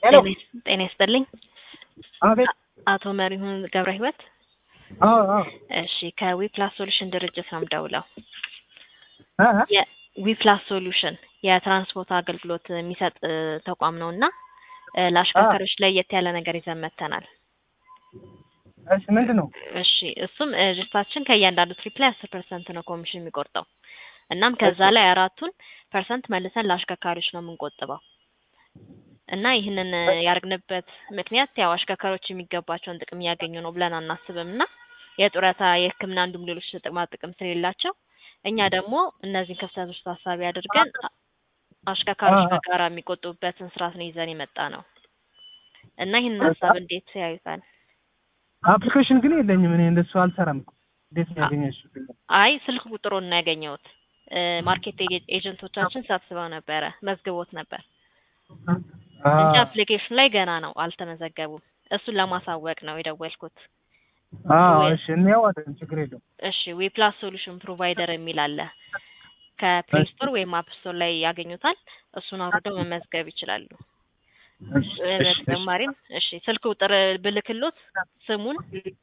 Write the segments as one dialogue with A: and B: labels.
A: ሄሎ
B: ጤና ይስጥልኝ።
A: አቤት።
B: አቶ መሪሁን ገብረ ህይወት።
A: አዎ አዎ
B: እሺ ከዊፕላስ ሶሉሽን ድርጅት ነው የምደውለው።
A: እ እ
B: የዊፕላስ ሶሉሽን የትራንስፖርት አገልግሎት የሚሰጥ እ, ተቋም ነው እና እ, ለአሽከርካሪዎች ለየት ያለ ነገር ይዘን መጥተናል።
A: እሺ ምንድን ነው?
B: እሺ እሱም እ, ድርጅታችን ከእያንዳንዱ ትሪፕ ላይ አስር ፐርሰንት ነው ኮሚሽን የሚቆርጠው። እናም ከዛ ላይ አራቱን ፐርሰንት መልሰን ለአሽከርካሪዎች ነው የምንቆጥበው እና ይህንን እ, ያደርግንበት ምክንያት ያው አሽከርካሪዎች የሚገባቸውን ጥቅም እያገኙ ነው ብለን አናስብም እና የጡረታ የሕክምና እንዲሁም ሌሎች ጥቅማ ጥቅም ስለሌላቸው እኛ ደግሞ እነዚህን ክፍተቶች ታሳቢ አድርገን አ- አሽከርካሪዎች
A: አዎ።
B: በጋራ የሚቆጥቡበትን ስርዓት ነው ይዘን የመጣ ነው እና ይህንን ሀሳብ እንዴት ያዩታል?
A: አፕሊኬሽን ግን የለኝም እኔ እንደሱ አልሰራም እኮ። እንዴት ነው ያገኘሽው?
B: አይ ስልክ ቁጥሩን ነው ያገኘሁት። እ፣ ማርኬት ኤጀ- ኤጀንቶቻችን ሰብስበው ነበረ መዝግቦት ነበር እንጂ
A: አዎ
B: አፕሊኬሽን ላይ ገና ነው አልተመዘገቡም። እሱን ለማሳወቅ ነው የደወልኩት።
A: አዎ
B: ወይ-
A: እሺ እንያዋለን ችግር የለውም።
B: እሺ ዊፕላስ ሶሉሽን ፕሮቫይደር የሚል አለ። ከፕሌይ
A: እሺ።
B: ስቶር ወይም አፕ ስቶር ላይ ያገኙታል። እሱን አውርደው መመዝገብ ይችላሉ።
A: እሺ
B: እ፣
A: እሺ እሺ
B: በተጨማሪም እሺ ስልክ ቁጥር ብልክሎት ስሙን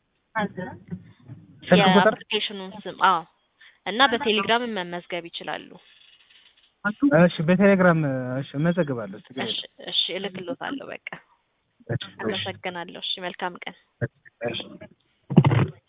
A: ስልክ ቁጥር
B: የአፕሊኬሽኑን ስም አዎ እና በቴሌግራም መመዝገብ ይችላሉ።
A: እሺ በቴሌግራም እሺ እመዘግባለሁ ችግር
B: እሺ
A: የለውም።
B: እሺ እልክሎታለሁ። በቃ
A: እሺ እሺ
B: አመሰግናለሁ። እሺ መልካም ቀን።
A: እሺ